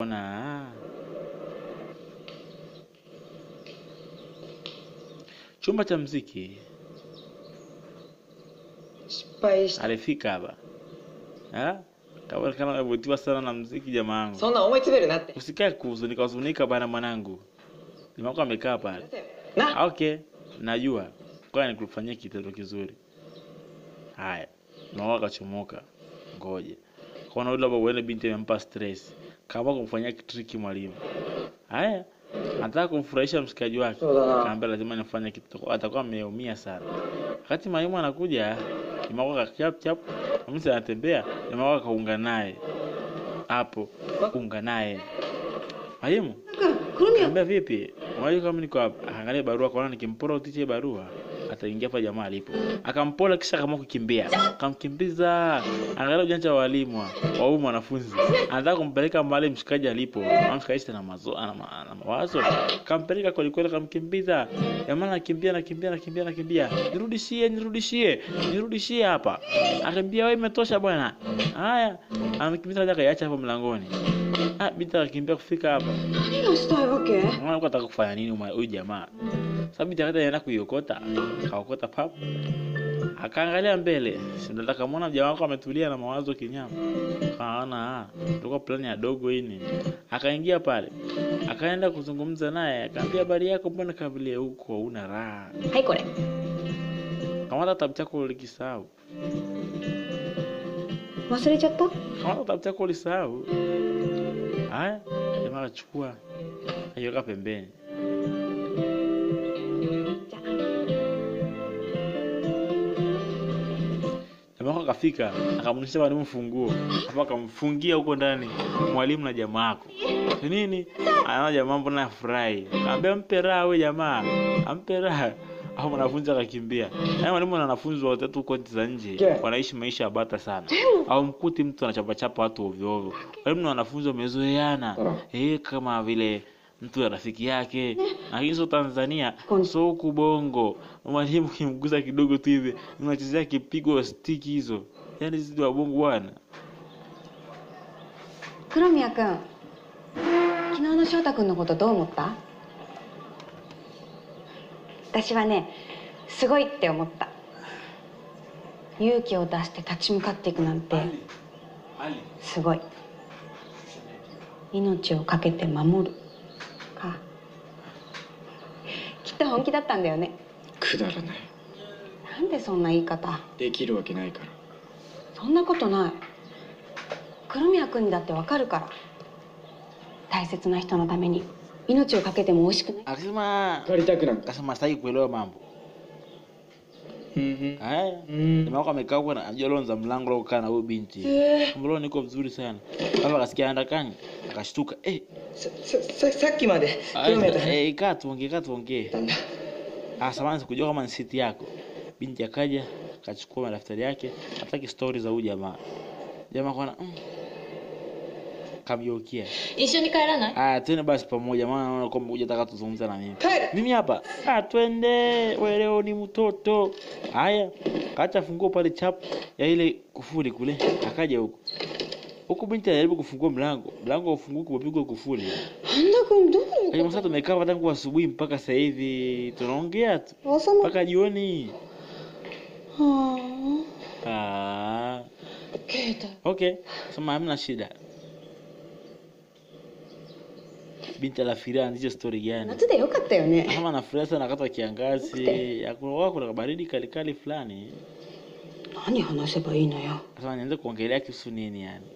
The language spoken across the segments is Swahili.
Ona chumba cha mziki 失敗し alifika hapa Ah, kama kama amevutiwa sana na mziki jamaa wangu. そんな思い詰めるなって Usikae kuhuzunika huzunika bana mwanangu. Jamaa wako amekaa pale. な Ah, Okay, najua. Kwa nikufanyia kitendo kizuri. Haya. Mama akachomoka. Ngoje. Kwa yule baba uende binti amempa stress. Kama kumfanyia kitriki mwalimu. Haya. Anataka kumfurahisha mshikaji wake. そうだな Kaambia lazima nifanye kitu. Atakuwa ameumia sana. Wakati mwalimu anakuja, jamaa wako chap chap. Mimi anatembea, jamaa wako kaunga naye. Hapo, unga naye. Mwalimu, くるみは Kaambia vipi? Mwalimu kama niko hapa, akaangalia barua kwaona nikimpora utiche barua ataingia hapa jamaa alipo. Akampola kisha kama kukimbia. Akamkimbiza. Angalia ujanja wa walimu wa wa huyu mwanafunzi. Anataka kumpeleka mahali mshikaji alipo. Na mshikaji tena mazo ana, ma- ana mawazo. Kampeleka kweli kweli akamkimbiza. Jamaa anakimbia anakimbia anakimbia anakimbia. Nirudishie nirudishie. Nirudishie hapa. Akaambia wewe imetosha bwana. Haya. Amekimbiza hadi akaiacha hapo mlangoni. Ah, binti akakimbia kufika hapa. 何がしたいわけ Unaona alikuwa anataka kufanya nini mwa- huyu jamaa? Sababu binti akati anaenda kuiokota, akaokota pap. Akaangalia mbele, si ndo akamwona jamaa wako ametulia na mawazo kinyama. Kaona ah, tulikuwa plani ya dogo hii. Akaingia pale. Akaenda kuzungumza naye, akamwambia habari yako, mbona kavile huko huna raha? はいこれ Kamata kitabu chako ulikisahau. 忘れちゃった Kamata kitabu chako ulisahau. Haya, jamaa akachukua. Akiweka pembeni. じゃ Jamaa wako akafika akamrudishia mwalimu funguo, hapo akamfungia huko ndani mwalimu na jamaa wako. Ni nini? Anaona jamaa mbona afurahi. Akamwambia mpe raha wewe jamaa. Ampe raha. Au mwanafunzi akakimbia. Yaani mwalimu na wanafunzi wote tu huko nchi za nje Yeah. wanaishi maisha ya bata sana. Au mkuti mtu anachapa chapa watu ovyo ovyo. Walimu na wanafunzi wamezoeana. Eh, kama vile mtu ya rafiki yake lakini sio Tanzania Kon- so huku Bongo mwalimu kimgusa kidogo tu hivi unachezea kipigo stiki hizo yaani sisi wa Bongo bwana 黒宮君昨日の翔太君のことどう思った私はねすごいって思った勇気を出して立ち向かっていくなんてすごい命を懸けて守るかきっと本気だったんだよねくだらないなんでそんな言い方できるわけないからそんなことない黒宮君にだってわかるから大切な人のために命を懸けても美味しくない akasema 借りたくなんか akasema sitaki kuelewa mambo うんうん haya うん jamaa wako amekaa huko na anajua lonza mlango la kukaa na huyo binti mbona niko vizuri sana baba akasikia anaenda kani akashtuka eh ささささっきまで黒宮と話 eh kaa tuongee kaa tuongee したんだ Ah, samahani sikujua kama ni siti yako. Binti akaja akachukua madaftari yake, hataki stori za huyu jamaa. Jamaa kwana mm. Kamgeukia. 一緒に帰らない Ah, twende basi pamoja maana naona kwamba hujataka tuzungumze na mimi. 帰る Mimi hapa. Ah, twende. Wewe leo ni mtoto. Haya, kaacha funguo pale chap ya ile kufuli kule. Akaja huko. Huku binti anajaribu kufungua mlango. Mlango ufunguki umepigwa kufuli. 半田君どう Lakini sasa tumekaa hapa tangu asubuhi mpaka sasa hivi tunaongea tu 朝ま mpaka jioni. は Ah, あ携帯 okay. Sema hamna shida. Binti anafikiria anzishe story gani? 夏でよかったよね Kama anafurahi sana wakati wa kiangazi, ya kuna kuna baridi kali kali fulani. 何話せばいいのよ Sasa nianze kuongelea kuhusu nini yani?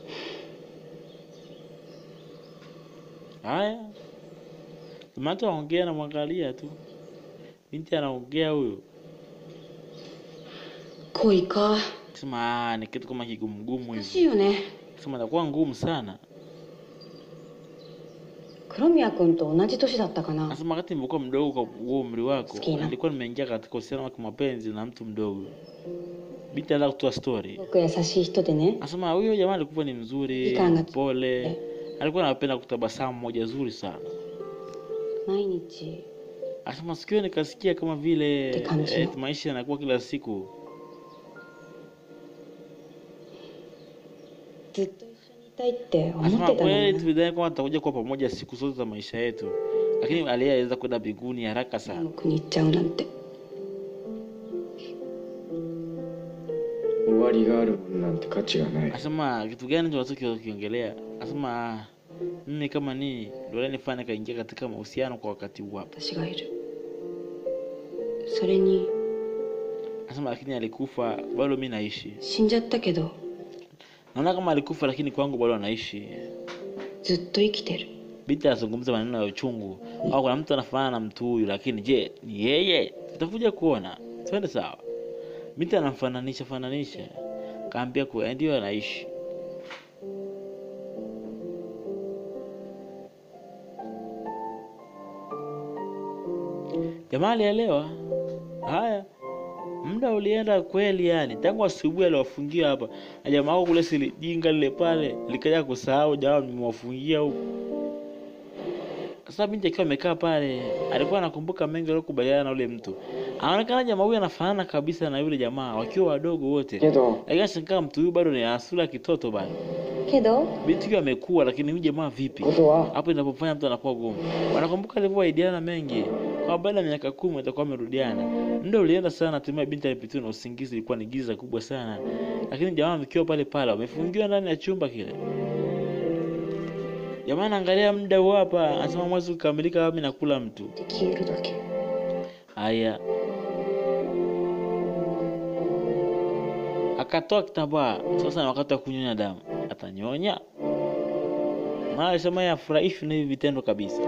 Haya. Mtu anaongea na mwangalia tu. Binti anaongea huyo. 恋か Sema ah, ni kitu kama kigumu 難し hivi. いよね Sema itakuwa ngumu sana. 黒宮君と同じ年だったかな Nasema wakati nilikuwa mdogo kwa huo umri wako, Sikina. nilikuwa nimeingia katika uhusiano wa kimapenzi na mtu mdogo. Binti anataka kutoa story. すごく優しい人でね Anasema huyo jamaa alikuwa ni mzuri, Ikanga- pole. Alikuwa anapenda kutabasamu moja zuri sana. 毎日 Anasema sikio nikasikia kama vile Kikanzi. eh, maisha yanakuwa kila siku. ずっと一緒にいたいって思っ Asema てたの kweli に tulidhani kwamba tutakuja kuwa pamoja siku zote za maisha yetu, lakini aliyeweza kwenda mbinguni haraka な sana. の国行っちゃうなんて終わりがあるものなんて価値がない Asema kitu gani ndio tunachokiongelea? Asema "Ah, mimi kama nini ndio nifanya kaingia katika mahusiano kwa wakati huu hapa. 私がいるそれに Asema lakini alikufa, bado mimi naishi. 死んじゃったけど Naona kama alikufa, lakini kwangu bado anaishi. ずっと生きてる Binti anazungumza maneno ya uchungu, au kuna mtu anafanana na mtu huyu, lakini je, ni yeye? Tutakuja kuona. Twende sawa. Binti anamfananisha fananisha, kaambia kuwa ndio anaishi. Jamaa alielewa. Haya, muda ulienda kweli, yani tangu asubuhi aliwafungia hapa, na jamaa wako kule sili jinga lile pale likaja kusahau jamaa mmewafungia huko. Sasa binti akiwa amekaa pale, alikuwa anakumbuka mengi aliyokubaliana na yule mtu. Anaonekana jamaa huyu anafanana kabisa na yule jamaa wakiwa wadogo wote, けど lakini ashangaa mtu huyu bado ni asula kitoto bado. けど Binti huyu amekuwa, lakini huyu jamaa vipi? ことは Hapo inapofanya mtu anakuwa gumu. Wanakumbuka alivyoahidiana mengi, kwa baada ya miaka kumi watakuwa wamerudiana. Muda ulienda sana, hatimaye binti alipitiwa na usingizi, ilikuwa ni giza kubwa sana, lakini jamaa amekiwa pale pale, wamefungiwa ndani ya chumba kile. Jamaa anaangalia muda huu hapa, anasema mwezi ukikamilika, mimi nakula mtu. で消えるだけ Haya, akatoa kitambaa. Sasa ni wakati wa kunyonya damu, atanyonya? Maana alisema yeye afurahishwi na hivi vitendo kabisa.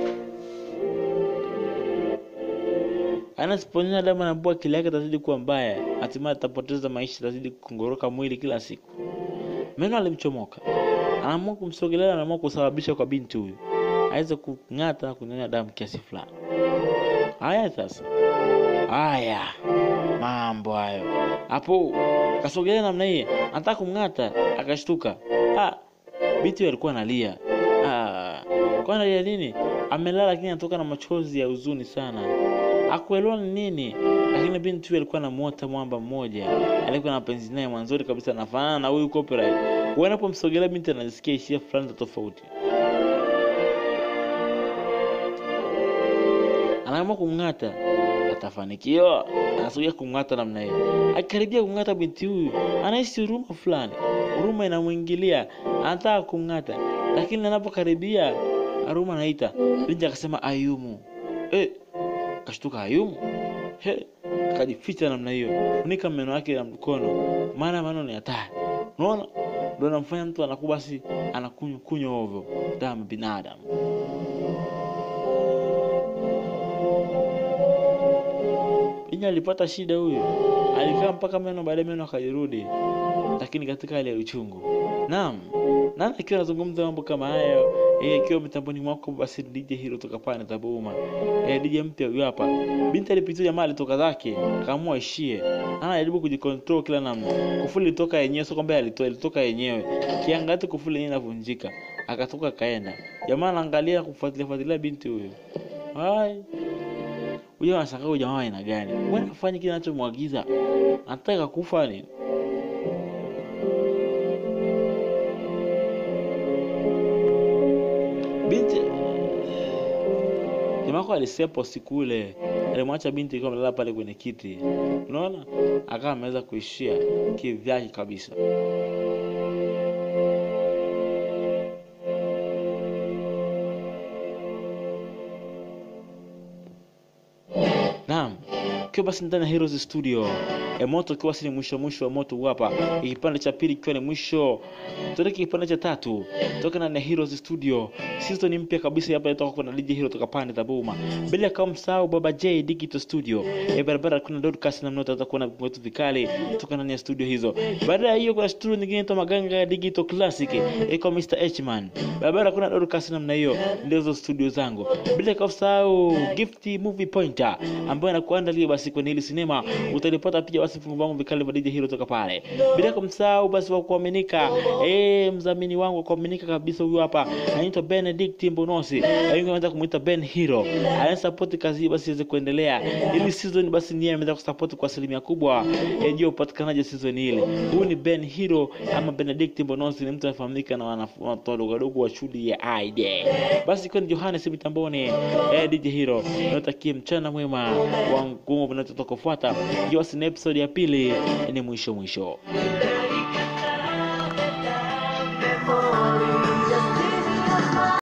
Anasiponyonya damu, anaambua akili yake itazidi kuwa mbaya, hatimaye atapoteza maisha, atazidi kukongoroka mwili kila siku. Meno alimchomoka, anaamua kumsogelea, anaamua kusababisha kwa binti huyu aweze kung'ata na kunyonya damu kiasi fulani. Haya sasa, haya mambo hayo hapo. Kasogelea namna hii, anataka kumng'ata, akashtuka. Ah, binti huyo alikuwa analia. Ah, kwa analia nini? Amelala, lakini anatoka na machozi ya huzuni sana. Hakuelewa ni nini, lakini binti huyo alikuwa anamuota mwamba mmoja, alikuwa na penzi naye mwanzoni kabisa, anafanana na huyu copyright. Wanapomsogelea binti anasikia hisia fulani za tofauti. anaamua kumng'ata, atafanikiwa. Anasogea kumng'ata namna hiyo, akikaribia kumng'ata binti huyu anahisi huruma fulani, huruma inamwingilia, anataka kumng'ata, lakini anapokaribia huruma anaita binti, akasema Ayumu. Eh, kashtuka Ayumu, he, akajificha namna hiyo, funika meno yake na mkono, maana meno ni hatari. Unaona, ndio anamfanya mtu anakuwa basi anakunywa kunywa ovyo damu binadamu. Binti alipata shida huyu, alikaa mpaka meno, baadaye meno akajirudi, lakini katika hali ya uchungu. Naam, nani akiwa anazungumza mambo kama hayo eh, ikiwa mitamboni mwako, basi DJ Hero toka pale Tabuma, eh, DJ mpya huyu hapa. Binti alipitia, jamaa alitoka zake, akaamua ishie, anajaribu kujikontrol kila namna. Kufuli ilitoka yenyewe, sio kwamba alitoa, ilitoka yenyewe. Kiangati kufuli yenyewe inavunjika, akatoka kaenda. Jamaa anaangalia kufuatilia fuatilia binti huyu, hai huyo anashangaa huyu jamaa wa aina gani? Mbona afanye kile anachomwagiza? Anataka kufa ni? Binti jamaa wako alisepo siku ile, alimwacha binti ikiwa amelala pale kwenye kiti, unaona, akawa ameweza kuishia kivyake kabisa. Naam, ikiwa basi ndani ya Heroes Studio e, moto ikiwa si ni mwisho mwisho wa moto huu hapa, kipande cha pili ikiwa ni mwisho, tuelekee kipande cha tatu toka ndani ya Heroes Studio. Season mpya kabisa hapa inatoka kwa DJ Hero toka pande za Buma, bila kama msahau Baba J Digital Studio e, barabara kuna podcast na mnota tutakuwa na vitu vikali toka ndani ya studio hizo. Baada ya hiyo kuna studio nyingine inaitwa Maganga Digital Classic e, kwa Mr Hman, barabara kuna podcast namna hiyo, ndio hizo studio zangu, bila kama msahau Gift Movie Pointer ambayo anakuandalia basi kwenye hili sinema utalipata pia basi vifungu vangu vikali vya DJ Hero toka pale bila kumsahau basi wa kuaminika eh mdhamini wangu wa kuaminika kabisa huyu hapa anaitwa Benedict Mbonosi wengi wanaweza kumuita Ben Hero anasupport kazi hii basi iweze kuendelea ili season basi niye ameweza kusupport kwa asilimia kubwa eh, juu ya upatikanaji wa season ile huyu ni Ben Hero ama Benedict Mbonosi ni mtu anafahamika na wana- watoto wadogo wadogo wa shule ya Aide basi ikiwa ni Johannes mitamboni eh, DJ Hero natakie mchana mwema wa ngumu vinavyotoka kufuata ikiwa basi ni episode ya pili ni mwisho mwisho